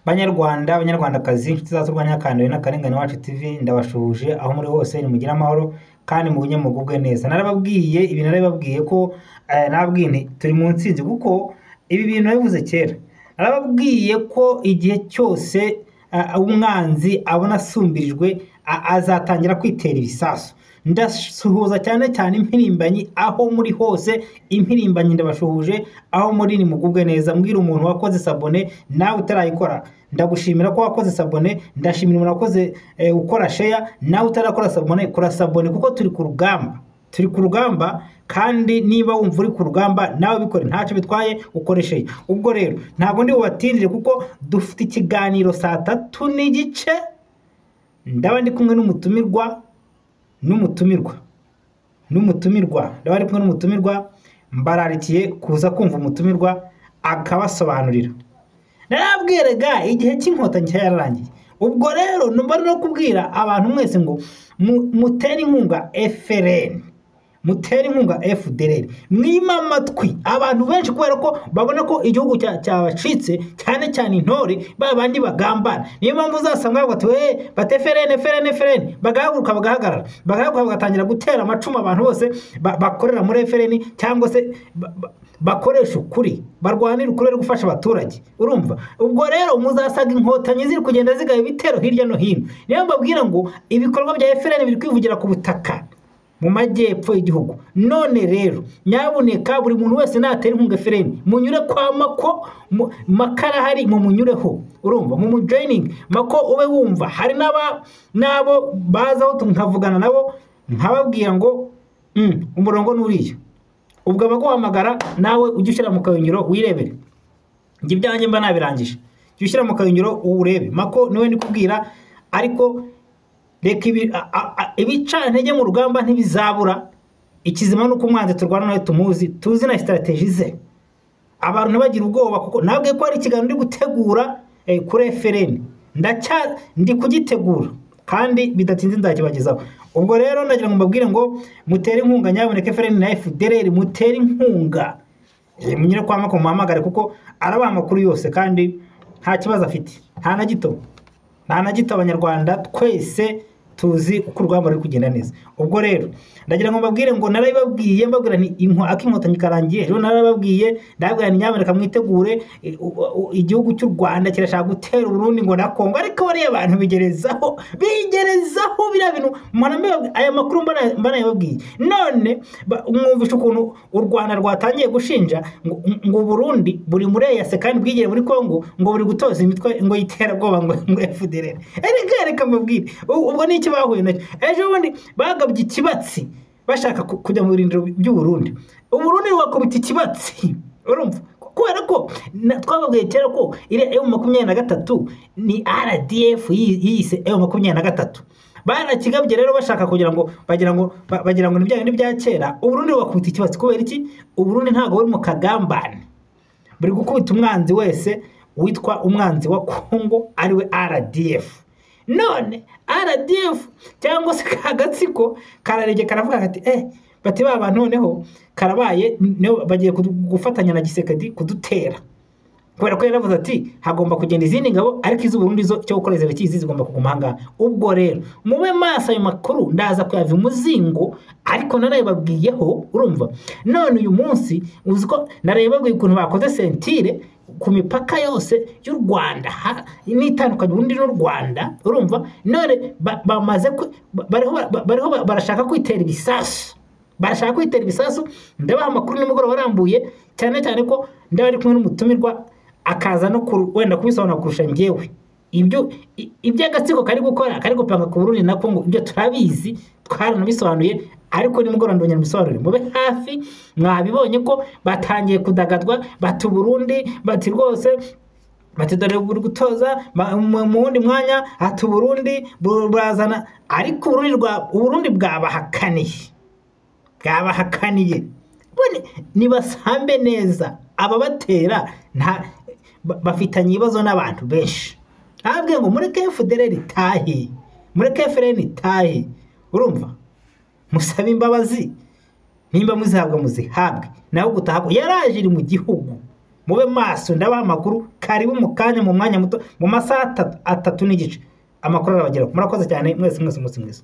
Banyarwanda, Banyarwandakazi, nshuti zacu urwanya akandawe n'akarengane wacu TV, ndabashuhuje aho muri hose nimugire amahoro kandi mugumye mugubwe neza. Narababwiye ibi narabibabwiye ko eh, narababwiye nti turi mu nsinzi kuko ibi bintu nabivuze kera. Narababwiye ko igihe cyose eh, umwanzi abona asumbirijwe a- azatangira kwitera ibisasu. Ndasuhuza cyane cyane impirimbanyi aho muri hose, impirimbanyi ndabashuhuje aho muri nimugubwe neza. Mbwira umuntu wakoze sabone nawe utarayikora, ndagushimira ko wakoze sabone, ndashimira umuntu wakoze eh, ukora sheya nawe utarakora sabone, kora sabone kuko turi ku rugamba. Turi ku rugamba kandi niba wumva uri ku rugamba nawe bikore ntacyo bitwaye ukoresheje. Ubwo rero ntabwo ndi bubatinjire kuko dufite ikiganiro saa tatu n'igice ndaba ndi kumwe n'umutumirwa n'umutumirwa n'umutumirwa ndaba ari kumwe n'umutumirwa mbararikiye kuza kumva umutumirwa akabasobanurira narabwiraga igihe cy'inkotanyi cya yararangiye ubwo rero numva no kubwira abantu mwese ngo mu- mutere inkunga FRN mutere inkunga FDLR mwima amatwi abantu benshi kubera ko babona ko igihugu cya- cyabacitse cyane cyane intore ba bandi bagambana niyo mpamvu uzasanga bavuga ati "Eh, bate FRN FRN FRN bagahaguruka bagahagarara bagahaguruka bagatangira gutera amacumu abantu bose ba- bakorera muri FRN cyangwa se ba- ba- bakoresha ukuri barwanira ukuri bari gufasha abaturage urumva ubwo rero muzasaga inkotanyi ziri kugenda zigaba ibitero hirya no hino niyo mbabwira ngo ibikorwa bya FRN biri kwivugira ku butaka mu majyepfo y'igihugu none rero nyabuneka buri muntu wese natera inkunga FRN munyure kwa mako mu- makara hari mu munyureho urumva mu mujoyiningi mako ube wumva hari n'aba n'abo bazaho nkavugana nabo nkababwira ngo "Mm, umurongo ni uriya ubwo abaguhamagara nawe ujye ushyira mu kayungiro wirebere njye ibyanjye mba nabirangije jya ushyira mu kayungiro uwurebe mako niwe ndi kubwira ariko reka ibi- a- a- a- ibicantege mu rugamba ntibizabura ikizima ni uko umwanzi turwana nawe tumuzi tuzi na sitarategi ze abantu ntibagira ubwoba kuko nabwe ko hari ikiganiro ndi gutegura eh, kuri efereni ndacya ndi kugitegura kandi bidatinze ndakibagezaho ubwo rero ndagira ngo mbabwire ngo mutere inkunga nyabuneka efereni na efudereri mutere inkunga Eh, munyure kwa mako muhamagare kuko arabaha amakuru yose kandi nta kibazo afite nta na gito nta na gito abanyarwanda twese tuzi uko urugamba ruri kugenda neza ubwo rero ndagira ngo mbabwire ngo narabibabwiye mbabwira nti inko- akinkotanyi karangiye rero narabibabwiye ndababwira nti nyamuneka mwitegure i- u- u- igihugu cy'u rwanda kirashaka gutera uburundi ngo na kongo ariko bariya bantu bigerezaho bigerezaho biriya bintu mpora mbibabwira aya makuru mbana- mbanayababwiye none ba- mwumvisha ukuntu u rwanda rwatangiye gushinja ngo ngo uburundi buri mureyase kandi bwigere muri kongo ngo buri gutoza imitwe ngo y'iterabwoba ngo ngo fdr reka reka mbabwire u- ubwo ni iki bahuye nacyo ejo bundi bagabye ikibatsi bashaka ku- kujya mu birindiro by'uburundi uburundi rwakubita ikibatsi urumva kubera ko na- twababwiye kera ko iriya emu makumyabiri na gatatu ni rdf yi- yiyise emu makumyabiri na gatatu barakigabye rero bashaka kugira ngo bagira ngo ba- bagira ngo ni bya bindi bya kera uburundi bakubita ikibatsi kubera iki uburundi ntabwo buri mu kagambane buri gukubita umwanzi wese witwa umwanzi wa kongo ariwe rdf none rdf cyangwa se ka gatsiko kararegeye karavuga kati eh bati ba bantu noneho karabaye niho bagiye kudu- gufatanya na gisekedi kudutera kubera ko yaravuze ati hagomba kugenda izindi ngabo ariko iz'uburundi zo cyo gukora zirakizi zigomba kuguma ahangaha ubwo rero mube maso ayo makuru ndaza kuyava umuzingo ariko narayababwiyeho urumva none uyu munsi uzi ko narayababwiye ukuntu bakoze sentire ku mipaka yose y'u rwanda ha- n'itandukanye uburundi n'u rwanda urumva none ba- bamaze ku- ba- bariho ba- bariho ba- barashaka kwitera ibisasu barashaka kwitera ibisasu ndabaha amakuru nimugoroba arambuye cyane cyane ko ndaba ari kumwe n'umutumirwa akaza no ku wenda kubisobanura kurusha njyewe ibyo i- iby'agatsiko kari gukora kari gupanga ku burundi na kongo ibyo turabizi twaranabisobanuye ariko nimugoroba ndongera mbisobanure mube hafi mwabibonye ko batangiye kudagadwa bati uburundi bati rwose bati dore buri gutoza ma- mu mu wundi mwanya hati uburundi bu- burazana ariko uburundi rwa uburundi bwabahakaniye bwabahakaniye bone nibasambe neza ababatera nta ba- bafitanye ibibazo n'abantu benshi ntabwe ngo mureke FDLR itahe mureke FRN itahe urumva musabe imbabazi nimba muzihabwa muzihabwe nawe gutaha yaraje iri mu gihugu mube maso ndabaha amakuru karibu mu kanya mu mwanya muto mu masaha atatu n'igice amakuru arabageraho murakoze cyane mwese mwese umunsi mwiza